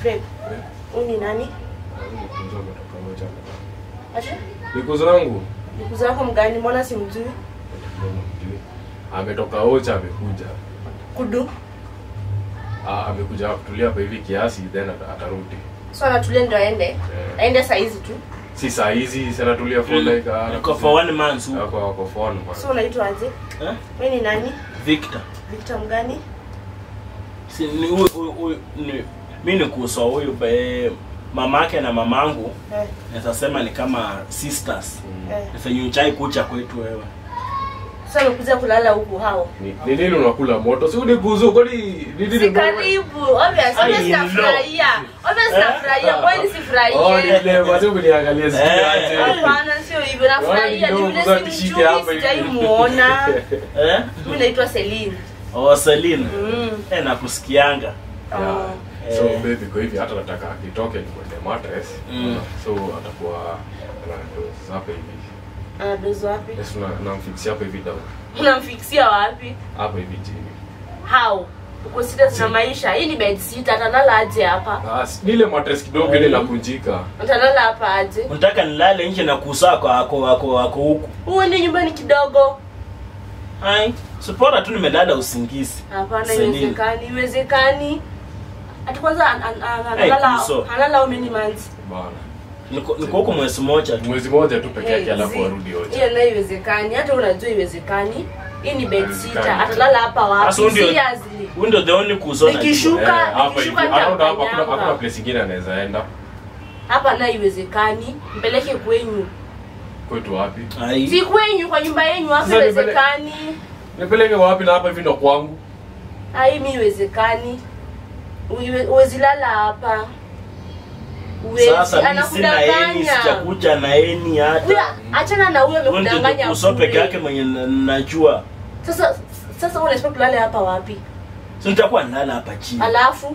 Babe, huyu ni nani? Acha. Niko zangu Nikuza wako mgani? Mbona simjui? ametoka Ocha, amekuja Kudu. Ah, amekuja kutulia hapa hivi kiasi, then ata- atarudi. So anatulia ndio aende. Eh, Aende saa hizi tu. Si saa hizi si anatulia for Mm. like ah, Niko for one month huko. Wako wako for one month. So unaitwa aje? Eh? Wewe ni nani? Victor. Victor mgani? Si ni huyu huyu huyu ni mimi ni kuso huyu be mamake na mamangu Eh, naweza sema ni kama sisters. Mm. eh. Sasa nyuchai kucha kwetu wewe. Sasa amekuja kulala huku hao. Ni ni nini unakula moto? Si unikuzo kwani ni nini? Si karibu. Obvious, Ai, obvious no. nafurahia. Obvious Eh? nafurahia. Kwani Oh, ni sifurahie? ile basi ukiniangalia Eh. sikiaje. Hapana, sio hivyo. Nafurahia ni yule Unaona nishike simjui, hapa hivi. sijaimuona. Eh? Mimi naitwa Celine. Oh, Celine. Mm. Eh, nakusikianga. Yeah. Oh. So Eh. baby kwa hivi hata nataka akitoke nikwende mattress. Mm. So atakuwa anadoza hapa hivi. Anadozi wapi? Yes, na namfixia hapa hivi down. Unamfikisia wapi? Hapa hivi chini. How? Uko serious na maisha? Hii ni bed sit, atalala aje hapa? Ah, si- ni ile mattress kidogo ile inakunjika. Atalala hapa aje? Unataka nilale nje na kusaa kwa ako ako ako huku. Uende nyumbani kidogo. Ai, sipora tu nimelala usingizi. Hapana, Celine. iwezekani, iwezekani. Ati kwanza an- an- an- Hey, analala Kuso. analala how many months? Bana. Niko niko huko mwezi mmoja tu. Mwezi moja tu peke yake Hey, alafu zi- arudi Ocha. Hiyo nayo iwezekani. Hata unajua iwezekani. Hii ni bed Haiwezekani. sitter. Atalala hapa wapi? Sasa huyu ndio- Seriously. Huyu ndio the only kuzo na Nikishu- Eh, Shuka, hapa hivi. nikishuka Around hapa hakuna nitamkanyanga. hakuna place ingine anaweza enda. Hapa nayo iwezekani. Mpeleke kwenyu. Kwetu wapi? Ai. Si kwenyu kwa nyumba yenyu hapa Sasa nipele- iwezekani. Nipeleke wapi na hapa hivi ndo kwangu? Ai, mi iwezekani. Uiwe- Uwezi lala hapa. Uwezi. Sasa mimi sina eni, Anakudanganya. sijakuja na eni Huyo, hata. achana na huyo Huyu ndio amekudanganya. kuso bure. peke yake mwenye na- najua. Sasa sasa wewe unasema tulale hapa wapi? Si nitakuwa nalala hapa chini. Alafu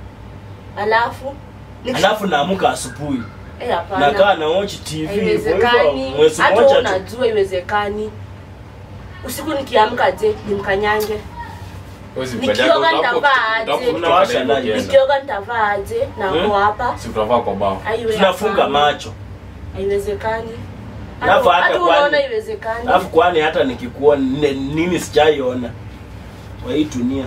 alafu Nikishu- Alafu naamuka asubuhi. eh, hapana. Nakaa na watch TV. Kwa hivyo Haiwezekani. mwezi Hata mmoja wewe tu. unajua iwezekani. Usiku nikiamka je, nimkanyange. Huwezi Nikioga mkanyaga, utaamka- nitavaa aje? utaamka kutoka Unawasha na hivyo light. ukienda. Nikioga nitavaa aje na Hmm? uko hapa? Si utavaa kwa bao. Haiwe- Tunafunga hapana. macho. Haiwezekani. Alafu Hata hata hata kwani- unaona iwezekani. Alafu kwani hata nikikuwa ne- nini sijaiona kwa hii dunia.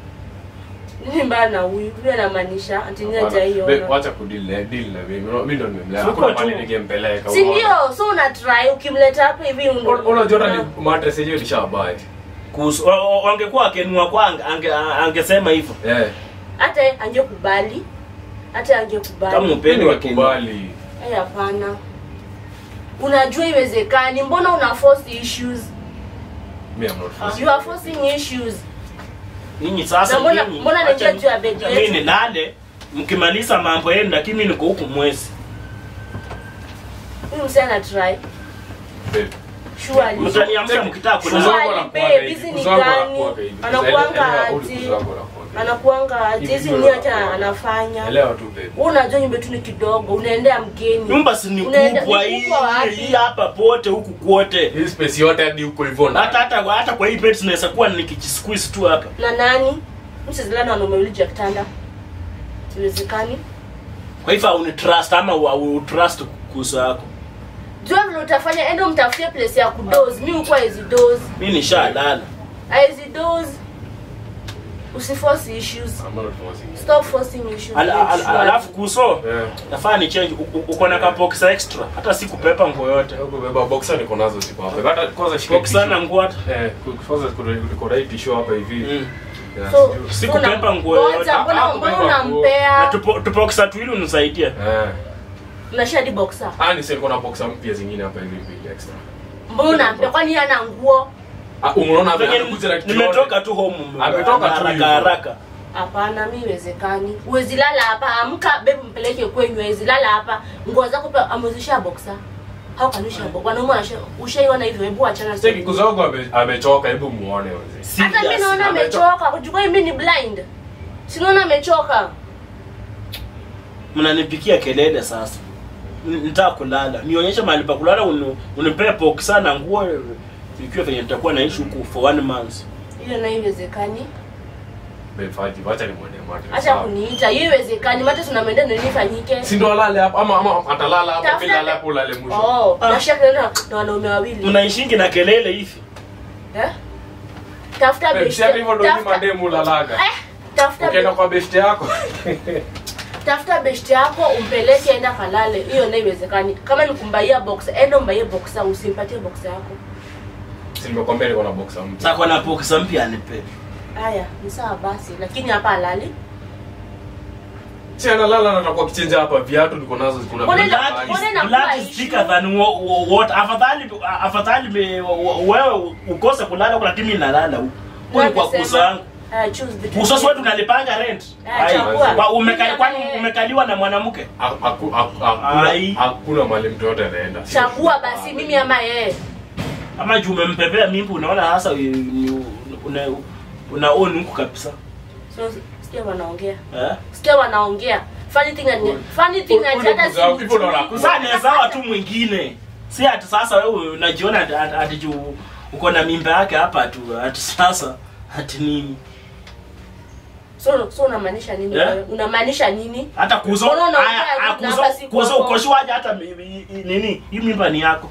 Nini mbaya na huyu? Huyu anamaanisha ati nini Hapana. Be- hajaiona. Wacha kudeal na deal na mimi. Unaona, Mimi ndo nimemlea. Siko Hakuna tu. mahali ningempeleka. Si unaona. ndio? So una try ukimleta hapa hivi un- Una- Unajua hata una- ni mattress yenyewe nishabuy. Kuhusu wa- wa- wangekuwa wakenua kwa ange, ange, angesema hivyo. Eh. hata angekubali. Hata angekubali. Kama upendi Mimi wakenua. nikubali. Eh, hapana. Unajua iwezekani. Mbona una force issues? Me I'm not forcing. You are forcing issues. Ninyi sasa Na mbona- nyinyi, mbona naingia acha- juu ya bed acha yetu? Mimi nilale mkimaliza mambo yenu lakini mimi niko huku mwezi. Huyu msee ana try. Babe. Surely. Mtaniamsha mkitaka Kuzo kulala. wangu Surely, wanakuanga babe, hivi, hizi ni kuzo wangu gani? wanakuanga hivi. Anakuanga Elewa, ule aje? kuzo wangu wanakuanga hivi. Anakuanga aje? Hizi Hivi ni ndio hata wanakuanga. anafanya. Elewa tu babe. Wewe unajua nyumba yetu ni kidogo, unaendea mgeni. Nyumba si ni Unaenda- kubwa ni hii kubwa wapi? hii hapa pote huku kwote. Hii space yote hadi huko hivyo na. Hata hata hata kwa hii bed tunaweza kuwa nikijisqueeze tu hapa. Na nani? Msizilana na wanaume wawili juu ya kitanda. Iwezekani. Kwa hivyo au trust ama au trust kuhusu yako. Jua vile utafanya, enda umtafutie place ya kudoze. Mimi huko hizi doze. Mimi nishalala. Hizi doze. Usiforce issues. I'm not forcing. Stop forcing issues. Ala- ala- Alafu kuso Eh. nafaa ni change u- u- uko na kabox extra hata si kupepa nguo yote. Huko beba boxer niko nazo ziko hapa. Hata kwanza shika. Box sana nguo hata. Eh, kwanza kuna niko na hii tissue hapa hivi. Mm. Yeah, So, sijui. Si so kupepa una- nguo yoyote. Ngoja, mbona Ah, mbona kupepa nguo. Na unampea? tupo tuboxa tuwili unisaidie. Eh. Unashia hadi boxer. Ah, ni niko na boxer mpya zingine hapa hivi mbili extra. Mbona unampea? Kwani yeye ana nguo? Ah, unaona Venye amekuja na kitu. nimetoka tu home. Ametoka tu haraka hivyo. haraka. Hapana, mi iwezekani. Uwezi lala hapa, amka bebu mpeleke kwenyu, uwezi lala hapa. Nguo zako pia amezisha boxer. How can you share boxer? Wanaume wanasha ushaiona hivyo, hebu achana Sasa kuzo wangu ame- amechoka, hebu muone wazee. Hata mimi Serious. naona amechoka. amechoka. Kujua mimi ni blind. Sinaona amechoka. Mnanipikia kelele sasa. N- Nitaka kulala. Nionyeshe mahali pa kulala uni- unipee boxa na nguo ikiwa venye nitakuwa naishi huku for one month. Hiyo nayo iwezekani. Babe, Faji, wacha nimwone mattress. acha sawa? kuniita hiyo iwezekani mate tunamwendea nini ifanyike Si ndo alale hapo ama ama atalala hapo Tafuta- bila alale hapo ulale mwisho. oh Ah. nashaka na na wanaume wawili mnaishingi na kelele hivi eh tafuta Babe, best si hata hivyo ndo ni tafuta mademu ulalaga. eh tafuta Ukienda be- kwa best yako. tafuta best yako umpeleke enda kalale hiyo ndio iwezekani kama ni kumbaia box enda umbaie boxer usimpatie boxer yako Si nimekwambia niko na boxer mpya. sako na pokesa mpya anipe haya ni sawa basi lakini hapa alali Si analala na atakuwa kichenja hapa viatu niko nazo kuna Mbona viatu ina- kali. mbona ina- Blood is thicker than wo- wo- what afadhali afadhali me- wo- wewe ukose kulala kuna timu inalala huko Kwa ni kwa Nani kuso sema? yangu Haya, choose between kuso them. swetu tunalipanga rent Ah, Ai, chagua. kwa umekali kwani Mimi umekaliwa na mwanamke Ha- haku- haku- hakuna- Ai. Hakuna mahali mtu yote anaenda. Si- chagua basi mimi ama yeye ama juu umempepea mimpi unaona hasa ni- una una own huku kabisa so sikia wanaongea eh sikia wanaongea funny thing and funny thing and Ule hata mzao, hivyo ndo si wanakuza. sasa ni sawa tu mwingine si ati sasa wewe unajiona ati- ati ati juu uko na mimba yake hapa tu ati sasa ati nini so so unamaanisha nini Yeah. wewe? unamaanisha nini hata kuzo Mbona unaongea haya hivi ah, na kuzo hapa si kuzo kwako? ukoshwaje hata mi- mi- i- nini hii mimba ni yako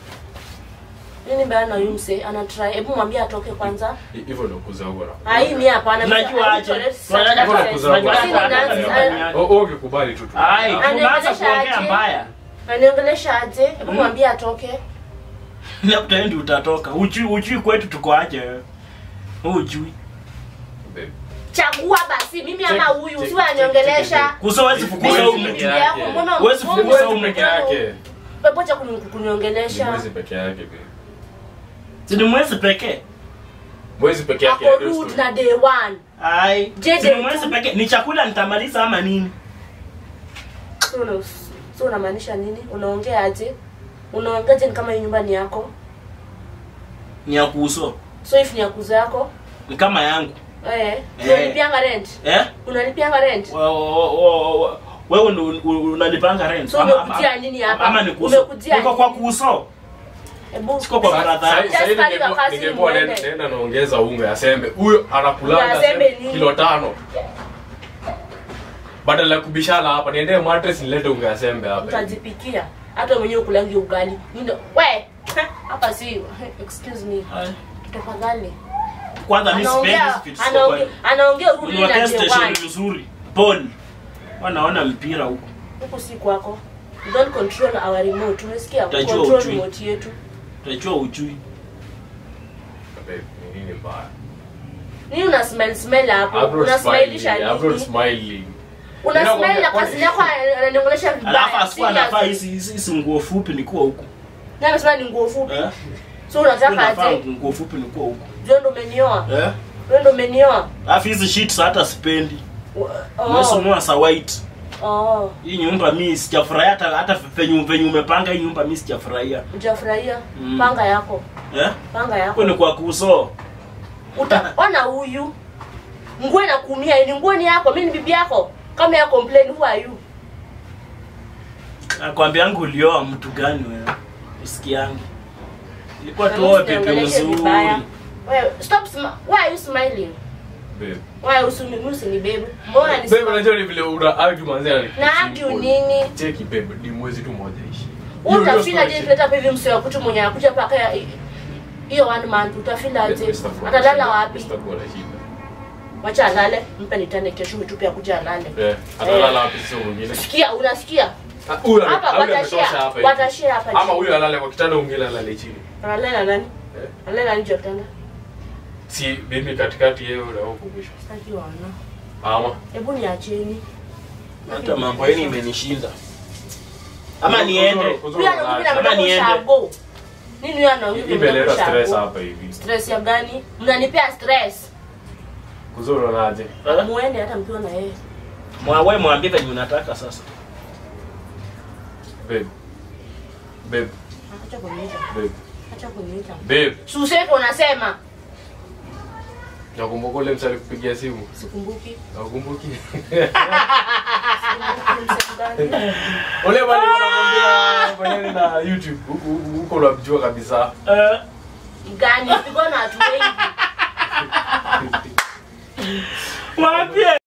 nini mbaya na yumse ana try hebu mwambie atoke kwanza Hivyo ndo kuzaa huko na- ah hii ni hapana Unajua aje? Unajua Mbona aje? kuzaa Unajua kwa- aje? Sina Hata nani- mimba ni yako. Oh, oh, ukikubali tu tu. ai Ah, unaanza Anaongelesha kuongea aje? mbaya aniongelesha aje hebu mwambie atoke labda endi utatoka ujui ujui kwetu tuko aje wewe ujui babe. chagua basi mimi ama Check- huyu check- usiwe check- aniongelesha check- kuzo wezi Mimi fukuza Mimi huyu si peke mtu bibi yake. yako mbona Huwezi mbona fukuza wewe huyu peke yake. Pepo cha kuni- Ni kuniongelesha mwezi peke yake babe. si ni mwezi pekee Mwezi peke yake. ako ndio rude story. na day one ai Je, si ni je, mwezi tu- pekee ni chakula nitamaliza ama nini so una- so unamaanisha nini unaongea aje unaongeaje ni kama hii nyumba ni yako ni ya kuuso so if ni ya kuzo yako ni kama yangu eh Eh. unalipianga rent eh unalipianga rent Wa- wa- wa- wa- wewe ndo un- un- unalipanga rent So Ama- umekujia ama- nini hapa? ama ni kuuso Umekujia niko kwa nini? kuuso hebu siko kwa Sa- brother sa- yangu. sa- Just hivi pale ningekuwa- wakati ningekuwa mwende. naenda- naenda naongeza unga ya sembe huyo anakulanga Ya sembe sembe nini? kilo tano badala ya kubishana hapa niendee mattress nilete unga ya sembe hapa utajipikia hata mwenyewe ukulangi ugali Nindo- we hapa si excuse me Ai. tafadhali kwanza mi sipendi anaongea hizi vitu siko anaongea kwa- anaongea urudi na Uniwekee day station one mzuri pon wanaona mpira huko huku si kwako You don't control our remote umesikia Utajua control ujui. remote yetu utajua ujui Babe, ni nini mbaya nini una smell smell hapo Abroad una smiling, smileisha abroad nini smiling. una Nina smile na kwambia, kazi yako ananiongelesha alafu vibaya asikuwa anafaa Seriously. hizi hizi- hizi nguo fupi nikuwa huku Nani amesema ni nguo fupi eh so unataka unafaa aje nguo fupi nikuwa huku Wewe ndo umenioa eh Wewe ndo umenioa alafu hizi sheets hata sipendi oh umesunua sa white oh hii nyumba mi sijafurahia hata hata venye venye umepanga hii nyumba mi sijafurahia hujafurahia Mm. panga yako eh panga yako huko ni kwa kuso utaona huyu nguo inakuumia ni nguo ni yako mimi ni bibi yako kama ya complain who are you nakwambia yangu ulioa mtu gani wewe usikiangi ilikuwa Na tuoe mimi pepe usiongeleshe mzuri vibaya. Wewe stop smi- why are you smiling Babe. why usini usini babe mbona ni Babe, unajua ni vile una argue manzee na- na argue nini Cheki babe, ni mwezi tu moja ishi. Wewe Hiyo- hiyo utafila story je cheki. tuleta hivi msio kutu mwenye anakuja paka ya- hiyo one month utafila Babe, je Mr. Kuwa na atalala shida. wapi Mr. Kuwa na shida. wacha alale mpe nitane kesho mitupe akuja alale Eh, atalala wapi sio mwingine? sikia unasikia Ah, huyu ame- hapa huyu ametosha watashare hapa hivi. watashare hapa Ama chini. huyu alale kwa kitanda mwingine alale chini. analala na nani Eh? analala na nje ya kitanda Si mimi katikati yeye na huko mwisho. sitaki wana Ama hebu niacheni hata mambo yenu imenishinda ama niende huyu anaongea Ama na niende. shago nini huyu anaongea imeleta na stress shago hapa hivi. stress ya gani mnanipea stress Kuzuri unaje? Eh? muende hata mkiwa na yeye mwawe mwambie venye unataka sasa Babe. Babe, acha kuniita babe. acha kuniita Babe, suseke unasema nakumbuka ule msali kupigia simu. sikumbuki Nakumbuki. Sikumbuki msemo gani. Ule bali unakwambia maneno na YouTube. Huko huko unamjua kabisa. Eh, gani pigwa na watu wengi Mwambie